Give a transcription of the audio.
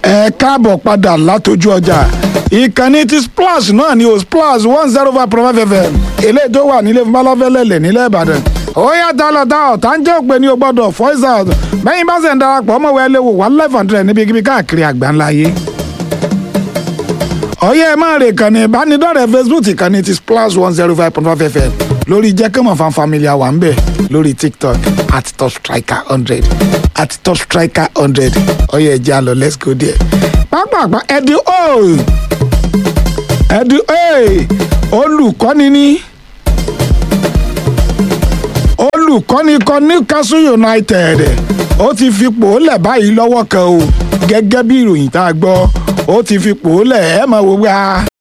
ẹ káàbọ̀ padà látọjú ọjà ìkànnì ti splash náà ni o splash one zero five point five fm eléyìí tó wà nílé fúnbálọ́fẹ́lẹ́lẹ̀ nílẹ̀ ìbàdàn ó yá tálọ̀tà ọ̀tá ń jẹ́ òpè ní o gbọ́dọ̀ voice out bẹ́yìn bá ṣe ń darapọ̀ ọmọ wẹ́ léwu one life hundred níbikíbi káàkiri àgbáńlá ayé ọ̀yẹ́ ẹ máa rè kànnì ìbánidọ́rẹ̀ẹ́ facebook ìkànnì ti splash one zero five point five fm lórí jẹ́kẹ́mọ̀ fan family wà ń bẹ̀ lórí tiktok at top striker hundred at top striker hundred ọ̀yẹ́ ẹ jẹ́ àlọ́ let's go there. pápápá ẹ̀dí o ẹ̀dí o olùkọ́ni ní olùkọ́ni kan newcastle united ó ti fipò lẹ̀ báyìí lọ́wọ́ kan o gẹ́gẹ́ bí ìròyìn tá a gbọ́ ó ti fipò lẹ̀ ẹ̀ máa wo wá.